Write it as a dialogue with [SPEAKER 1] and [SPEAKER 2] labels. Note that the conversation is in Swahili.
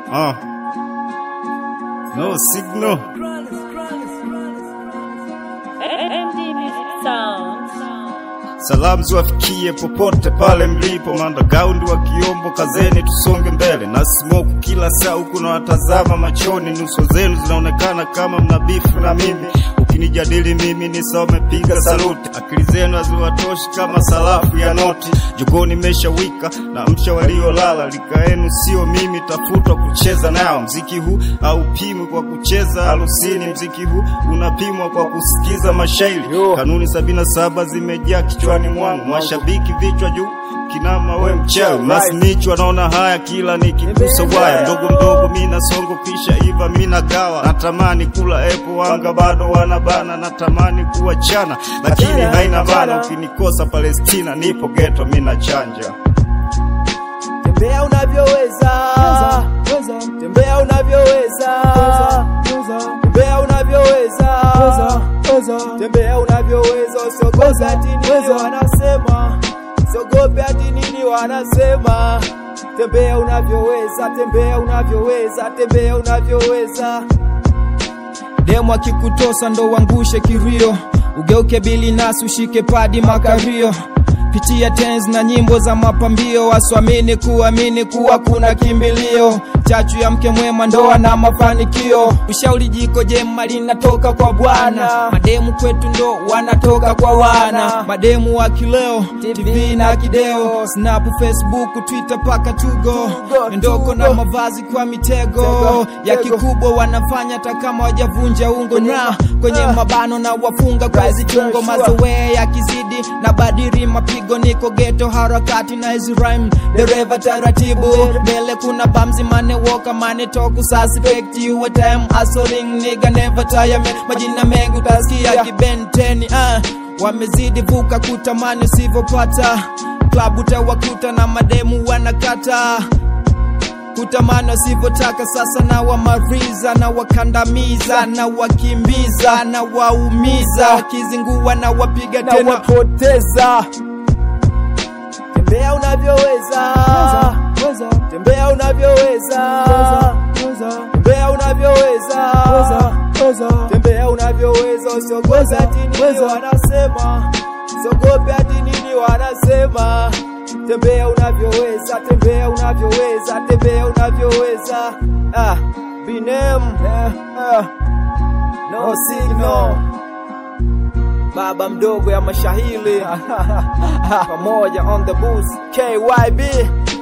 [SPEAKER 1] Uh. No signal.
[SPEAKER 2] MD Music Sound.
[SPEAKER 1] Salamu ziwafikie popote pale mlipo, mandagaundi wa Kiombo, kazeni tusonge mbele na smoke kila saa huku na watazama machoni, nyuso zenu zinaonekana kama mnabifu na mimi. Ukinijadili mimi ni sawa umepiga saluti, akili zenu haziwatoshi kama sarafu ya noti. Jogoni meshawika na msha waliolala, lika yenu sio mimi, tafutwa kucheza nao. Mziki huu haupimwi kwa kucheza harusini, mziki huu unapimwa kwa kusikiza mashairi. Kanuni sabini na saba zimejaa kichwani mwangu, mashabiki vichwa juu kinama we mchawi masnichwa naona haya kila nikigusa waya mdogo mdogo mina songo kisha iva mina gawa natamani kula epo wanga bado wanabana natamani kuwachana lakini haina bana ukinikosa Palestina nipo geto mina chanja
[SPEAKER 3] Tembea unavyoweza, tembea unavyoweza, tembea unavyoweza, tembea unavyoweza, usiogope ati nini wanasema, usiogope ati nini wanasema. Tembea unavyoweza, tembea unavyoweza, tembea unavyoweza. Demu akikutosa ndo uangushe kirio, ugeuke bili nasi ushike padi makario pitia tens na nyimbo za mapambio, waswamini kuamini kuwa kuna kimbilio, chachu ya mke mwema, ndoa na mafanikio. Ushauri jiko jema linatoka kwa Bwana, mademu kwetu ndo wanatoka kwa wana, mademu wa kileo, TV na kideo, Snap, Facebook, Twitter paka tugo, ndoko na mavazi kwa mitego ya kikubwa, wanafanya hata kama wajavunja ungo na kwenye mabano na wafunga kwa hizi chungo, mazoea yakizidi na badiri mapigo niko geto harakati na hizi rhyme dereva taratibu mbele kuna bamzi mane woka mane toku suspect you a time hustling nigga never tire man majina mengi utasikia kibenteni ah wamezidi vuka kutamani usivyopata klabu utawakuta na mademu wanakata kutamani wasivyotaka sasa na wamariza na wakandamiza na wakimbiza na waumiza wakizingua na wapiga tena wapoteza tembea unavyoweza tembea unavyoweza tembea unavyoweza tembea unavyoweza usiogope ati nini wanasema usiogope ati nini wanasema tembea unavyoweza tembea unavyoweza tembea unavyoweza ah binem eh, ah. no signal baba mdogo ya mashahili pamoja on the booth KYB